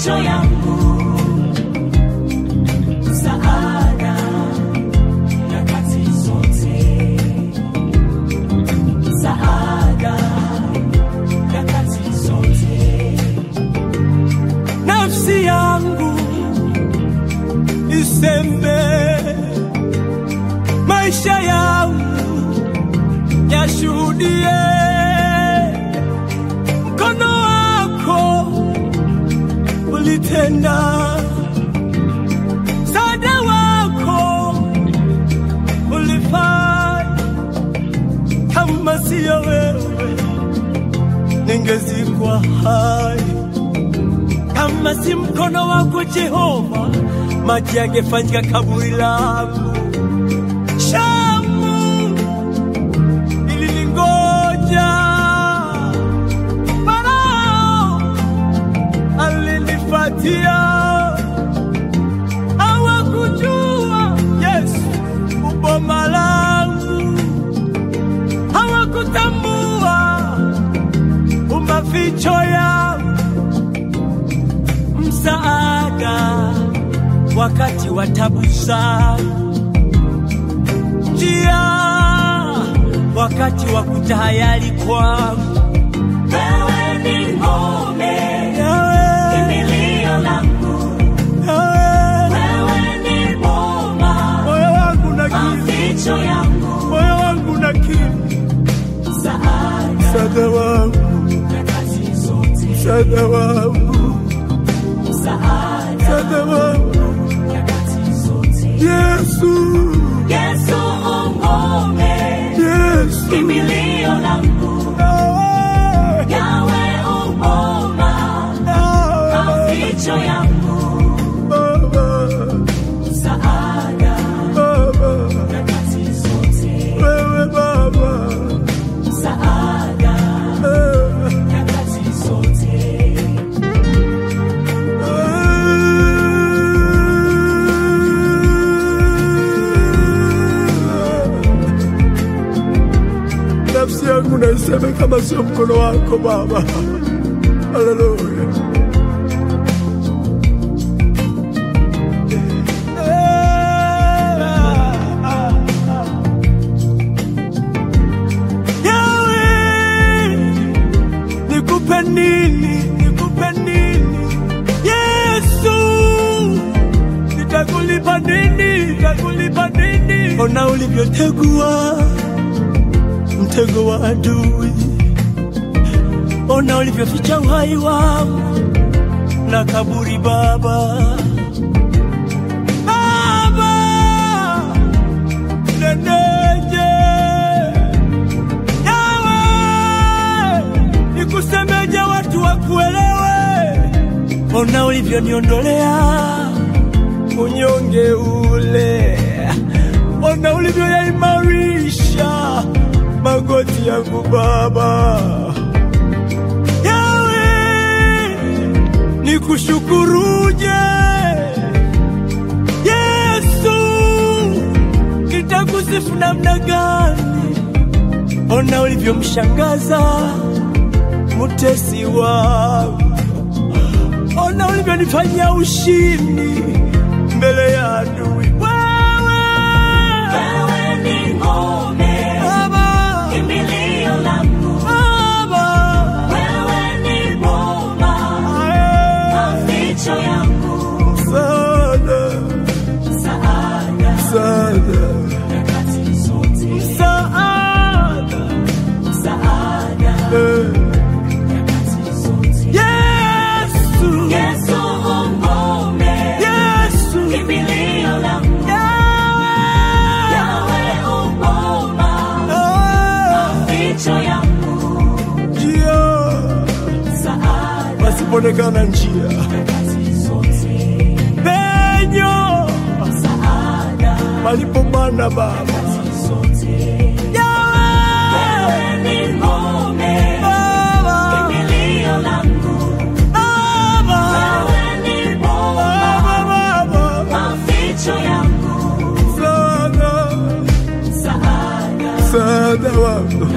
maficho yangu, msaada nyakati zote, msaada nyakati zote. nafsi yangu iseme, maisha yangu yashuhudie mkono wako ulitenda, msaada wako ulifanya. Kama siyo wewe, ningezikwa hai kama si mkono wako Jehova, maji yangefanyika kaburi langu. Shamu iliningoja, Farao alinifuatia, hawakujua Yesu uboma langu, hawakutambua umaficho yangu msaada wakati wa tabu zangu, njia wakati wa kutahayari kwangu. Wewe ni ngome, Yawe, kimbilio langu, Yawe, wewe ni boma, moyo wangu na kiu, maficho yangu, moyo wangu na kiu, msaada msaada wangu, nyakati zote, msaada wangu, msaada msaada wangu, nyakati zote. Yesu, Yesu ngome, Yesu, kimbilio langu, Yawe, Yawe uboma, Yawe, maficho yangu, Baba, msaada Baba. nyakati zote, Wewe Baba, msaada eh, nyakati zote. eh. Nafsi yangu naiseme kama sio mkono wako Baba. Haleluya. Yawe, nikupe nini? Nikupe nini? Yesu, nitakulipa nini? Nitakulipa nini? Ona ulivyotegua mtego wa adui, ona ulivyoficha uhai wangu na kaburi Baba. Baba, neneje Yawe, nikusemeje watu wakuelewe? Ona ulivyoniondolea unyonge ule, ona ulivyoyaimarisha magoti yangu Baba. Yawe, nikushukuruje Yesu, nitakusifu namna gani? Ona ulivyomshangaza mutesi wangu, ona ulivyonifanyia ushindi mbele ya adui. Wewe Wewe ni ngome, Baba, kimbilio langu, Baba, wewe ni boma, ae, maficho yangu, msaada, msaada msaada, nyakati zote, msaada, msaada eh. nyakati zote. Yesu, Yesu ngome, Yesu, kimbilio langu, Yawe, Yawe uboma, ah, maficho yangu, njia msaada pasipoonekana njia, nyakati zote, penyo msaada palipo mana Baba. nyakati zote. Yawe, Wewe ni ngome, Baba, kimbilio langu, Baba, wewe ni boma, Baba, Baba, maficho yangu, msaada, msaada msaada wako